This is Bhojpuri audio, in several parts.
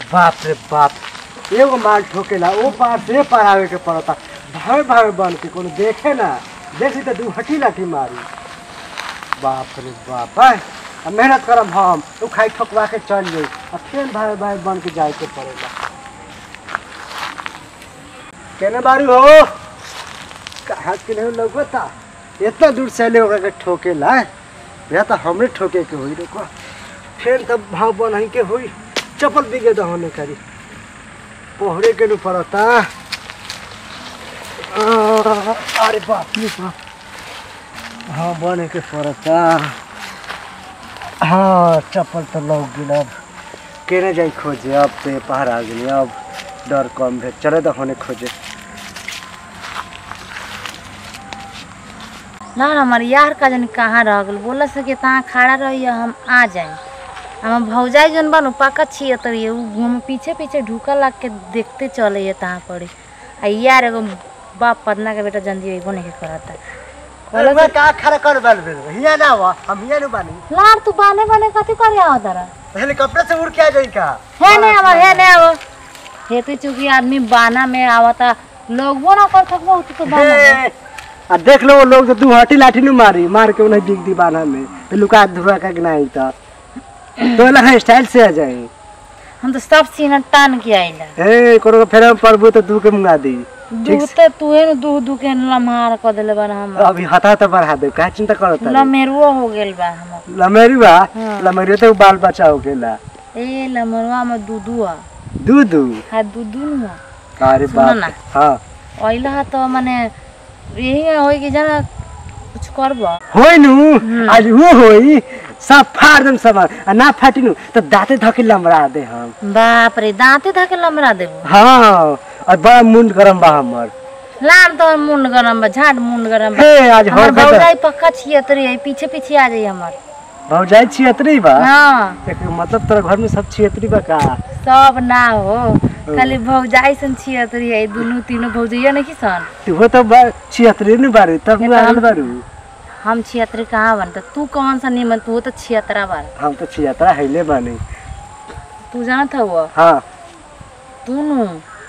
बाप रे बाप एगो माल ठोकेला ओ पार से पार आवे के पड़ता भावे भावे बन के कोनो देखे ना देखी तो दू हटी लाठी मारी बाप रे बाप है अब मेहनत करब हम उ खाई ठोकवा के चल जाई अब फिर भावे भावे बन के जाए के पड़ेला केने बारू हो कहाँ के नहीं लौकता इतना दूर से ले ओकरा के ठोकेला या तो हमरे ठोके के होई रुको फिर तब भाव बन के होई चप्पल बिगे तो होने करी पोहरे के नु पड़ता आ, अरे बाप रे बाप हाँ बने के पड़ता हाँ चप्पल तो लौक गेल अब केने जाई खोजे अब तो पहाड़ आ गेली अब डर कम भेल चले तो होने खोजे ना ना हमार यार का जन कहाँ रह गल बोला से कि तहाँ खड़ा रही हम आ जाए हम भौजाई जन बनू पक्का छिए तो ये उ हम पीछे पीछे ढूका लग के देखते चले ये तहाँ पड़ी आ यार एगो बाप पदना के बेटा जल्दी अइबो नहीं करता अरे मैं का खड़ा कर बैल बैल हिया ना हुआ हम हिया नु बानी लार तू बाने बाने कथी करे आओ तारा हेलीकॉप्टर से उड़ के आ जाई का है नहीं आवा है नहीं आवा हेतु चूंकि आदमी बाना में आवता लोगो ना कर सकबो तू तो बाना में। हे, आ देख लो वो लोग तो दू हटी लाठी नु मारी मार के उन्हें बिग दी बाना में तो लुका धुआ का नहीं था तो लगा स्टाइल से आ जाए हम तो सब सीना टान के आइला ए कोनो फेर हम प्रभु तो दू के मुंगा दी दूध तो तू है दूह दूह के लम्हार कर देले बा हम अभी हथा तो बढ़ा दे का चिंता करता लमेरुआ हो गेल बा हमर लमेरी बा हाँ। लमेरी तो बाल बचा हो गेला ए लमरुआ में दूधुआ दू दू हा दूधु नुआ अरे सुनो बाप ना। रे, हाँ ओइला तो माने यही होई कि जना कुछ करबा होई नु आज वो होई सब फाड़ दम सब आ ना फाटी नु तो दांते धके लमरा दे हम बाप रे दांते धके लमरा देबो हाँ और बड़ा मुंड गरम बा हमर लार तो मुंड गरम बा झाड़ मुंड गरम बा हे आज हमर हर भौजाई भौजाई पक्का छिए तरी आई पीछे पीछे आ जाई हमर भौजाई छियतरी बा हां एक मतलब तोरा घर में सब छियतरी बा का सब ना हो खाली भौजाई सन छिए तरी आई दुनु तीनों भौजैया नहीं सन तू हो तो बा छियतरी नहीं बारू तब ये मैं तो आगल हम- बारू हम छियतरी कहाँ बनता तू कौन सा निमन तू तो छियतरा बार हम तो छियतरा हैले बानी तू जानत हुआ हाँ तू नु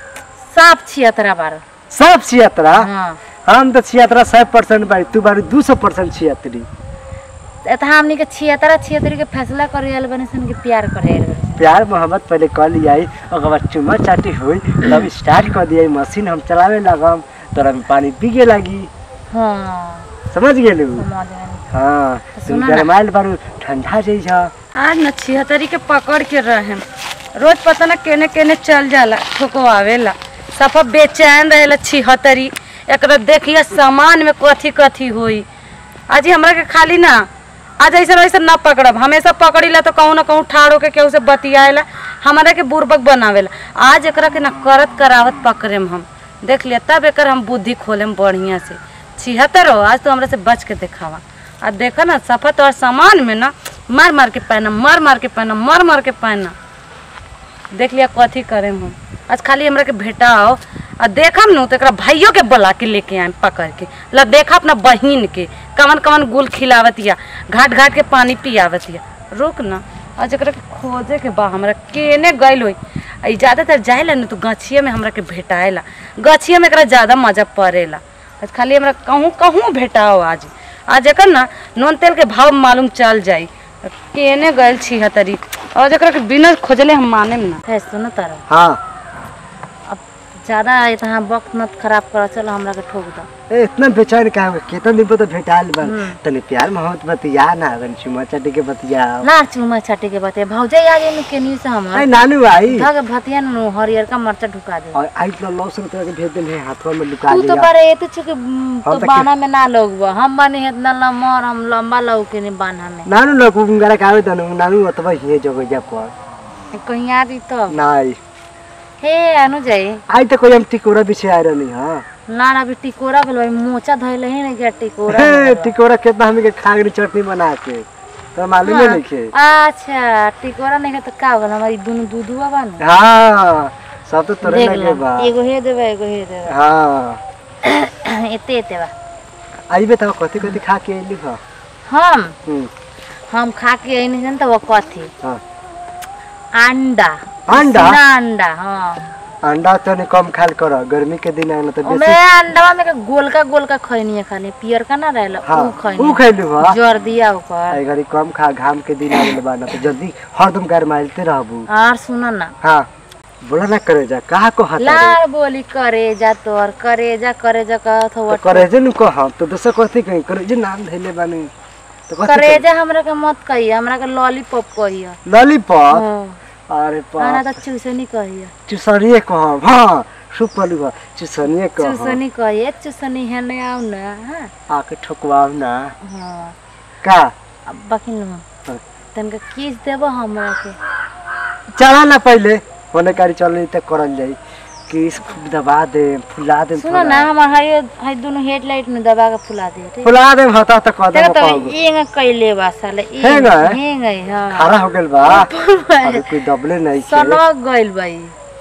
साफ छियतरा बार सब छियतरा हाँ हम तो छियतरा सौ परसेंट बारी तू बारू दू सौ परसेंट छियतरी एत हमनी के छियतरा छियतरी के फैसला करे आयल बने सन के प्यार करे आयल बने प्यार मोहब्बत पहले कर लियाई ओकर बाद चुम्मा चाटी हुई तब स्टार्ट कर दिया मशीन हम चलावे लगम तोरा में पानी पीगे लगी हाँ समझ गेलू समझ गइनी। हाँ तू सुनो ना। गरमाइल बारू ठंडा जाइ छ आज न छिहत्तरी के पकड़ के रहे रोज पता न केने केने चल जाला ठोकवावेला सफा बेचैन रहेला छिहत्तरी एकरा देखिए सामान में कथी कथी होई आज ही हमरा के खाली ना आज ऐसा ऐसा ना पकड़ब हमेशा पकड़ीला तो कहूँ ना कहूँ ठाड़ होके केहू से बतियाएला हमारा के बुर्बक बनावेला आज एकरा के ना करत करावत पकड़ेम हम देख लिया तब एकर हम बुद्धि खोलेम बढ़िया से छिहत्तर हो आज तो हमरा से बच के देखावा आ देखा ना सफा तो सामान में ना मार मार के पहना मार मार के पहना मार मार के पहना देख लिया कथी करेम हम आज खाली हमरा के भेटाओ आ देखम नु तो एकरा भाइयों के बुला के लेके आए पकड़ के ला देखा अपना बहिन के कवन कवन गुल खिलावत या घाट घाट के पानी पियावत या रुक ना आज एकरा के खोजे के बा हमरा केने गइल होई आ ई ज्यादातर जाएला न तो गछिए में हमरा के भेटाएला गछिए में एकरा ज्यादा मजा पड़ेला आज खाली हमरा कहूँ कहूँ भेटाओ आज आज एकर ना नून तेल के भाव मालूम चल जाई केने गइल छिहत्तरी और एकरा के बिना खोजले हम माने ना है सुनो तारा हाँ अब ज्यादा इतना वक्त मत खराब कर चलो हमरा के ठोक दो ए, इतना बेचैन का हो कितना दिन पर तो भेटाइल बा तनी प्यार मोहब्बत बतिया ना अगन चुम्मा चाटी के बतिया लार चुमा छाटी के बते भौजाई आ जाई के न्यू से आई हमर नानू आई धग भतिया नु हरियर का मरचा ढुका दे और आई तो लौसन तरह के भेज देने हाथवा में लुका तू तो दिया बारे एते चुके उम, हम तो तो बाना में ना लोगबा हम बने इतना लम्बा और हम लंबा लोग के नहीं बाना में नानू लोग उंगरा कावे तनु नानू अतवा हिए जगह जा पर कहीं आ दी तो नाई हे अनु जाई आई तो कोई हम टिकोरा पीछे आ रहनी हां लार अभी टिकोरा भेल भाई मोचा धइले ही नहीं गया टिकोरा हे टिकोरा कितना हमें के खागरी चटनी बना के तो मालूम ही नहीं के अच्छा टिकोरा नहीं है तो का होगा हमारी दोनों दूधुआ बा नु हाँ सब तो तोरे देख लगे लो बा एगो हे देबे एगो हे देबे हाँ एते एते बा आई बताओ कथी कथी खा के अइली ह हम हम्म, हम खा के आई नहीं जानता वो कथी हाँ अंडा अंडा? उसीना अंडा हाँ अंडा तनी कम खाल कर गर्मी के दिन आए ना तो ओमे बेसी अंडा में के गोलका गोलका खैनी है खाली पियर का ना रहेला हाँ ऊ ऊ खैनी खैलू हा जोर दिया ऊपर आई घड़ी कम खा घाम के दिन आवे बा ना तो जल्दी हरदम गरमाइलते रहबू और सुनो ना हाँ बोला ना करे जा कहा को हाथ लाल बोली करेजा तोर करेजा करेजा कहत हो तो करे जे नु कह तो दूसरा कथी कहीं करे जे नाम धैले बानी तो कथी करेजा हमरा के मत कहिए हमरा के लॉलीपॉप कहिए लॉलीपॉप हाँ अरे आना बाप तो चूसनी कहिए चुसनिए कह हाँ सुपलू बा चुसनिए कह चूसनी कहिए चूसनी है ने आउ ना हाँ आके ठोकवाव ना हाँ का अब बाकी नु हाँ। तनका किस देबो हमरा के चला ना पहले होने कारी चल त करल जाई किस दबा दे फुला दे सुनो ना हमार हाय हाय दोनों हेडलाइट में दबा के फुला दे ठीक फुला दे हता त कह दे देखो तो एंग कइले बा साले हेंग है? हेंग है हां खड़ा हो गेल बा अरे कोई दबले नहीं के सनक गइल भाई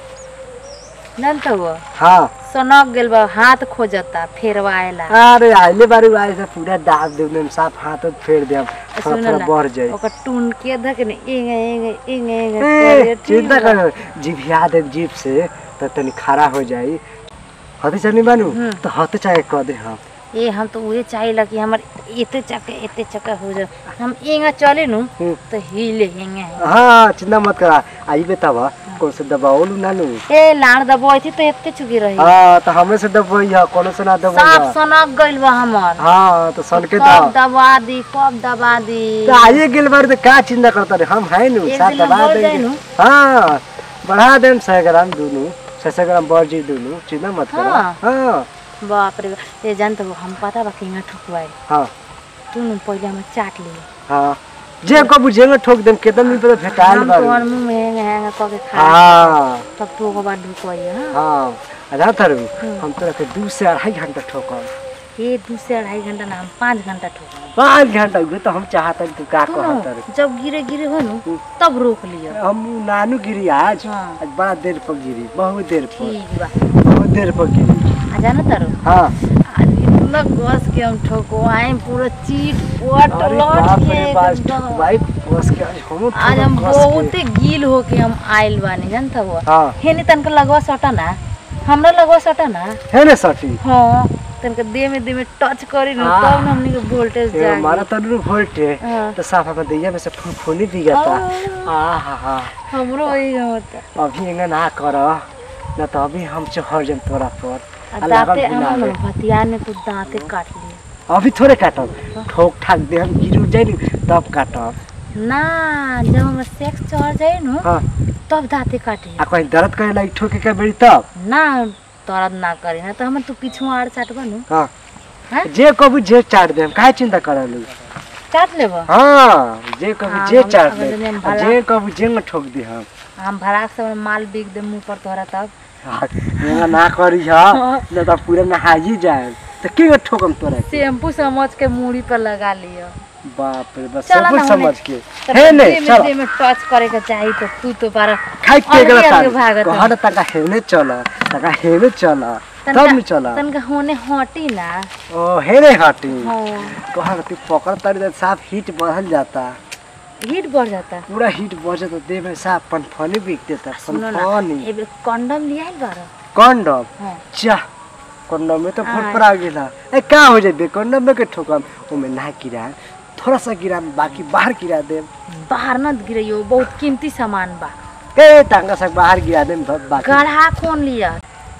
नन तो वो हाँ सनक गेल बा हाथ खोजता फेरवाएला अरे आइले बारी आए से पूरा दाब दे देम साफ हाथ में फेर देम थोड़ा सुनो थोड़ा ना बढ़ जाए ओकर टून के धक ने एंग एंग एंग एंग ए, करे ठीक चिंता बा। कर जिभिया दे जीप से तो तनी खड़ा हो जाई हते चनी बानू हम्म। तो हते चाहे कह दे हम ए हम तो उहे चाहिला कि हमर एते चक्का एते चक्का हो जा हम एंगा चले नु हम्म। तो हिले हेंगे हाँ चिंता मत करा आई बतावा कौन से दबाओलू नानू ए लाण दबाई थी तो एते चुकी रही हाँ तो हमें से दबाई है कोनो से ना साफ दबाई सनक गइल बा हमर हाँ तो सन के कब दो दबा दी कब दबा दी तो आइए गेल बार तो का चिंता करता रे हम है नु एक साथ दिन में दबा बढ़ जाए देंगे नु। हाँ बढ़ा देम सौ ग्राम दूनू छह सौ ग्राम बढ़ जी दूनू चिंता मत करा हाँ। हाँ बाप रे बाप। ए जान तो हम पता बा किंगा ठुकवाए हाँ तू न पहिले हम चाट लिए हाँ जे को बुझेंगे ठोक देम केतन दिन पे भेटाल हम बार तोहर मुंह में हैंग हैंग क के खा हाँ तब तू ओकर बाद ढुकवाई हां हाँ अदा थरू हम तोरा के दू से अढ़ाई घंटा ठोकम ये दू से अढ़ाई घंटा ना हम पाँच घंटा ठोक पाँच घंटा उहे तो हम चाहता तू का कहत रे जब गिरे गिरे हो नु तब रोक लियो हम नानू गिरी आज हाँ। आज बड़ा देर पर गिरी बहुत देर पर ठीक बा बहुत देर पर गिरी आ जाना तारो हाँ आज इतना गस के हम ठोकवाए पूरा चीट पट अरे लट बाप के रे बाप एकदम। भाई बस के आज हम आज हम बहुते गील होके हम आइल बानी जानता हुआ हाँ हेनी तनका लगवा सटा ना हमरा लगवा सटा ना है ना सठी हाँ तनका देह में देह में टच करी ना हाँ। तब ना हमनी के वोल्टेज ये हमारा जागी तनु वोल्ट है हाँ। तो साफा में दैया में से फुनफुनी दिगता आ हा हा हमरो वही होता अभी एंगा ना कर ना तो अभी हम चढ़ जाम तोरा पर आ आ लागल दांते भी हम ना ना आवे। भतिया ने तो दांते काट लिए अभी थोड़े काटब ठोक ठाक दे हम गिर जाए नी तब काटब ना जब हमरा सेक्स चढ़ जाए नु हाँ तब दांते काटी आ कहीं दर्द करे लगी ठोके के बेरी तब ना दर्द ना करी ना तो हम तू पीछू आड़ चाट बनू हाँ हाँ? जे कबू जे चाट दे हम काहे चिंता करलू चाट लेबो हाँ जे कबू हाँ, जे हम- चाट अगर दे हम आ भला- जे कबू जे न ठोक दे हम हम भराक से माल बिक दे मुंह पर तोहरा तब हाँ, एंगा ना करी हा न तो पूरा नहाई जाए तो के ठोकम तोरा के? शैम्पू समझ के मूड़ी पर लगा लियो बाप रे बस चला सब ना कुछ होने। समझ के तब हे ने देह में चल देह में टच करे के चाही तो तू तो बारा खाई के अलगे गला अलगे भागत है। कहर तका हेने चल तका हेने चल तब तनका- न चल तनका होने हटी ना ओ हेने हटी हाँ कहर तू पकड़ तारी तो साफ हीट बढ़ल जाता हीट बढ़ जाता पूरा हीट बढ़ जाता देह में साफ पनफनी बिक देता सुनो ना पनफनी एबे कंडम लिया है बारा कंडम हाँ चाह कंडम में तो हाँ। फड़फड़ा गेला ए का हो जाए कंडम में के ठोकम ओमे ना गिरा थोड़ा सा गिरा बाकी बाहर गिरा दे बाहर न गिरइयो बहुत कीमती सामान बा ए टांगा से बाहर गिरा दे बाकी गढ़ा कौन लिया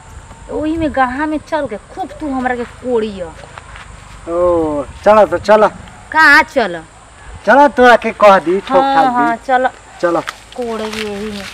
ओही में गढ़ा में चल के खूब तू हमरा के कोड़ियो ओ चलो तो चलो कहाँ चल चलो तोरा के कह दी ठोक हाँ ठाक हाँ दी चल चलो कोड़े यही में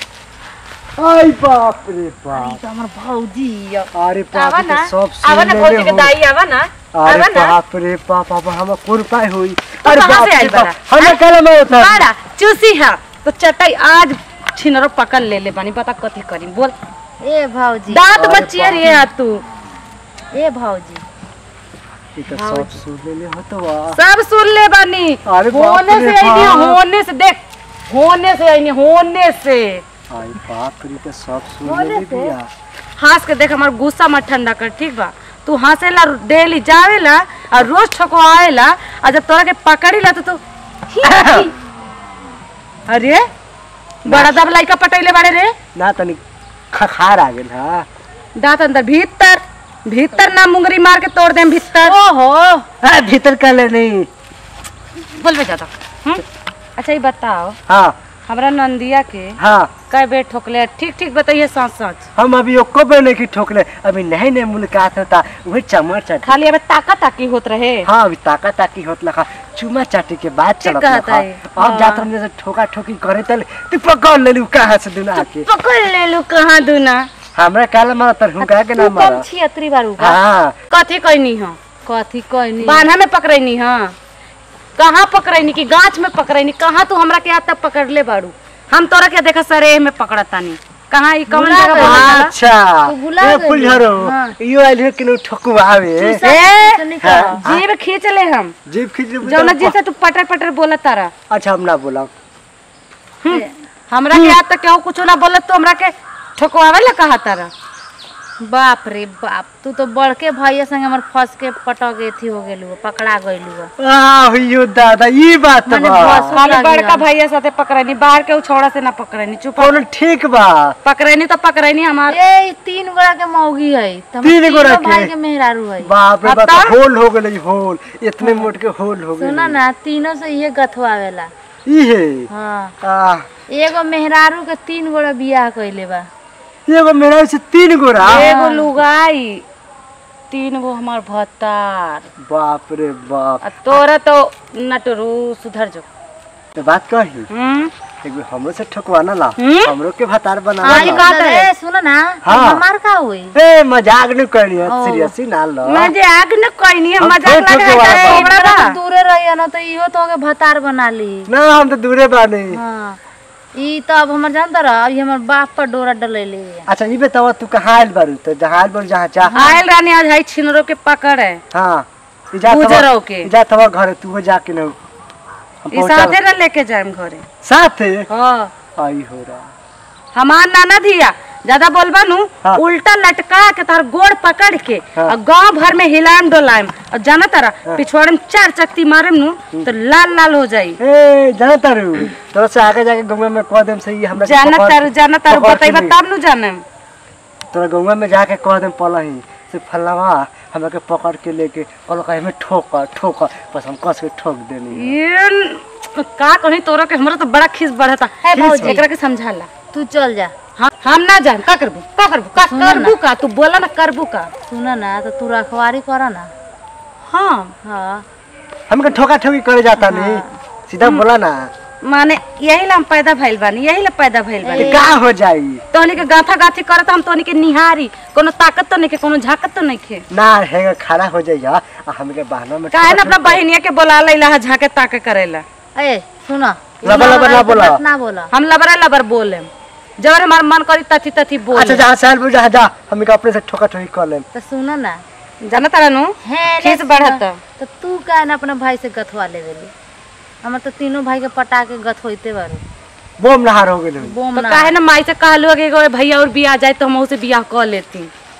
आई बाप रे अरे बाप तो हमर भौजी हिय। अरे आवा बाप ना रे सब आवा सुन ना लेले भौजी के हो दाई आवा ना अरे आवा ना बाप रे बाप अब हम कोन पाए हुई तो अरे कहाँ बाप से रे आइल बाप बड़ा? हम कल में होता बाड़ा चूसी है तो चटाई आज छिनरो पकड़ ले ले बानी पता कथी करी बोल ए भौजी दांत अरे बचिए रे आ तू ए भौजी ई तो सब सुन लेले हो तो वाह सब सुन ले बानी अरे बाप होने रे से आईनी बाप। होने से देख होने से आईनी होने से आई बाप रे तो सब सुन बोले लेले से? बिया हंस के देख हमार गुस्सा मत ठंडा कर ठीक बा तू हंसेला डेली जावेला और रोज ठको आवेला और जब तोरा के पकड़ी ला तो तू ही, ही। अरे बड़ा दब लइका पटैले बाड़े रे ना तनी खखार आ गेल हा दांत अंदर भीतर भीतर ना मुंगरी मार के तोड़ देम भीतर ओहो हाँ, भीतर कर ले नहीं बोलबे ज्यादा हम्म? अच्छा ये बताओ हाँ हमरा नंदिया के हाँ कई बेर ठोकले ठीक ठीक बताइए सच सच हम अभी ओको बेर नहीं की ठोकले अभी नहीं नहीं मुलाकात होता वही चमर चाटी खाली अब ताका ताकी होत रहे हाँ अभी ताका ताकी होत लखा चुमा चाटी के बाद ठीक चलत कहता लखा है। अब हाँ। जात हमने से ठोका ठोकी करे तले तू पकड़ ले लू कहाँ से दुना के पकड़ ले लू कहाँ दूना हमरा काला मारा तर हुका के ना तू मारा कम छियत्री बारू का हाँ कथी कहनी हो कथी कहनी बान्हा में पकड़ैनी हाँ कहाँ पकड़ैनी कि गाछ में पकड़ैनी कहाँ तू हमरा के हाथ तक पकड़ ले बाड़ू हम तोरा के देखा सरे में पकड़तानी कहाँ ई कौन भुला जगह गइल। बोला जाला? अच्छा तू भुला ए गइल। फुलझरो हाँ। यो आइल है कि ठोकुआवे ए, हाँ। जीभ खींच ले हम जीप खींच ले जौना जी से तू पटर पटर बोला तारा अच्छा हम ना बोला हमरा के हाथ तक केहू कुछ ना बोलत तो हमरा के ठोकवावे ला कहा तारा बाप रे बाप तू तो बड़के भैया संगे हमर फंस के पटक एथी हो गेलू पकड़ा गइलू आ यो दादा ई बात माने बा बस- हम लागी बड़का हम। भैया साथे पकड़ैनी बाहर के छोड़ा से ना पकड़ैनी चुप कौन ठीक बा पकड़ैनी तो पकड़ैनी हमार ए तीन गोड़ा के मौगी है त हम तीन तीनों गोड़ा के? भाई के मेहरारू है बाप रे अब बाप तो? होल हो गेलै होल इतने मोट के होल हो सुना गेलै ना तीनों से ये गथवावेला ई है हाँ आ एगो मेहरारू के तीन गोड़ा बियाह कइले बा एगो मेरा से तीन गोरा एगो लुगाई तीन गो हमार भत्तार बाप रे बाप आ तोरा तो नटरू सुधर जो तो बात कही हम्म एक बेर हमरो से ठोकवाना ला हम्म? हमरो के भतार बना आज ला का ए सुन ना हाँ। हमार का होई ए मजाक नहीं करनी है ओ। सीरियस ही ना लो मैं जे आग न कहनी है हम मजाक थोड़े लगा ठोके है वाला हमरा एकरा बा से दूरे रहिए ना तो इहो तो के भतार बना ली ना हम तो दूरे बानी हाँ ई तो अब हमर जानता रह अभी हमर बाप पर डोरा डलैले है अच्छा ये बताओ तू कहाँ आयल बारू तो जहाँ आयल बारू जहाँ चाह आयल रानी आज है छिनरो के पकड़ है हाँ ई जा गुजरो के। ई जा तवा घर तू हो जाके न हम ई पहुंचा- साथे न लेके जाएम घरे साथे हाँ आई हो रहा हमार नाना धिया ज्यादा बोलबा नु हाँ। उल्टा लटका के तार गोड़ पकड़ के हाँ। और गांव भर में हिलाम डोलाम और जाना तारा पिछवाड़े में चार चक्ति मारम नु तो लाल लाल हो जाई ए जाना तारू तोरा से आगे जाके गंगा में कह देम सही हमरा के जाना पकड़- तारू जाना तारू पकड़ के बतैबा ली। तब नु जानम तोरा गंगा में जाके कह देम पलही से फलवा हमरा के पकड़ के लेके कल कहे में ठोक ठोक बस हम कस के ठोक देनी ये न- का कहीं तोरा के हमरा तो बड़ा खीस बढ़ता है भौजी। एकरा के समझाला तू चल जा हाँ हम ना जान का करबू का करबू का सुनो ना। करबू का तू बोला ना करबू का सुन ना तो तू रखवारी कर ना हाँ हाँ हमके ठोका ठोकी करे जाता नहीं सीधा बोला ना माने यही ला हम पैदा भइल बानी यही ला पैदा भइल बानी ये का हो जाई तोहनी के गाथा गाथी करत हम तोहनी के निहारी कोनो ताकत तो नहीं के कोनो झाकत तो नहीं के ना है खड़ा हो जाइए आ हमके बहाना में काहे ना अपना बहिनिया के बोला लैला हा झाके ताके करेला ए सुना लबर लबर ना बोला। ना बोला हम लबरा लबर बोले जबर हमार मन करी तथी तथी बोल अच्छा जहाँ साल बोल जहाँ जा हमके अपने से ठोका ठोकी कर लेम तो सुन ना जाना तारा नु है खीस बढ़त तो तू काहे ना अपने भाई से गथवा ले देली हमर तो तीनों भाई के पटा के गथ होइते बारू बोम नहार हो गेल बोम तो ना काहे ना माई से कहलू कि एगो भैया और बियाह जाए तो हम उसे बियाह कर लेती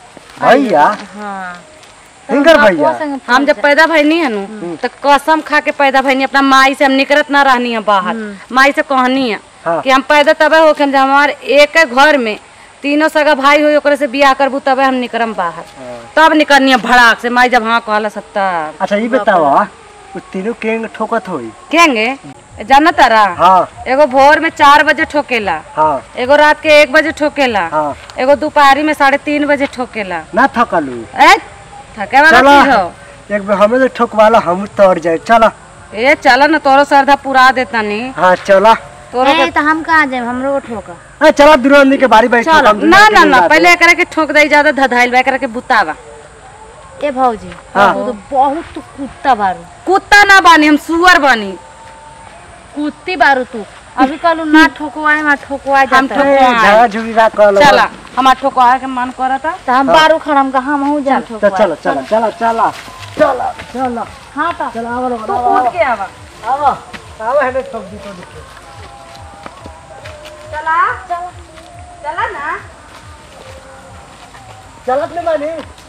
भैया हाँ हिंगर बापुआ भैया संगे हम जब पैदा भइनी है नु तो कसम खा के पैदा भइनी अपना माई से हम निकलत ना रहनी है बाहर माई से कहनी है हाँ। कि हम पैदा तबे हो जब हमार एक घर में तीनों सगा भाई हो ओकरे से बियाह करबू तबे हम निकलम बाहर तब निकलनी है भड़ाक से माई जब हाँ कहला सत्तर अच्छा ये बताओ वो तीनों केंग ठोकत होई केंगे जाना तारा हाँ एगो भोर में चार बजे ठोकेला हाँ एगो रात के एक बजे ठोकेला हाँ एगो दोपहरी में साढ़े तीन बजे ठोकेला ना थकलू ए थके वाला चलो चीज हो एक बार हमें तो ठोकवाला हम तोड़ जाए चला ए चलो ना तोरो श्रद्धा पुरा देता नी हाँ चला तोरो ए तो हम कहाँ जाए हमरो को ठोका हाँ चला दुरानी के बारी बारी चलो ठोकम, दुनिया ना के ना लोग ना आते। पहले एकरा के ठोक दई ज्यादा धधाइल बा एकरा के बुतावा ए भौजी हाँ। तू तो बहुत कुत्ता बारू कुत्ता ना बानी हम सुअर बानी कुत्ती बारू तू अभी कहलू ना ठोकवाए ना ठोकवाए हम जाता ए, झगड़ा झुगड़ी ना कर लो। चला हमार ठोकवा के मन करता तो हम बारू खड़म का हम हूँ जा तो ठोकवाए चलो चलो चलो चलो चलो चलो हाँ तो चलो आओ रो, तू आओ, कूद के आवा आओ आओ है ना ठोक दी तो दिखे चला चला ना चलत नहीं मानी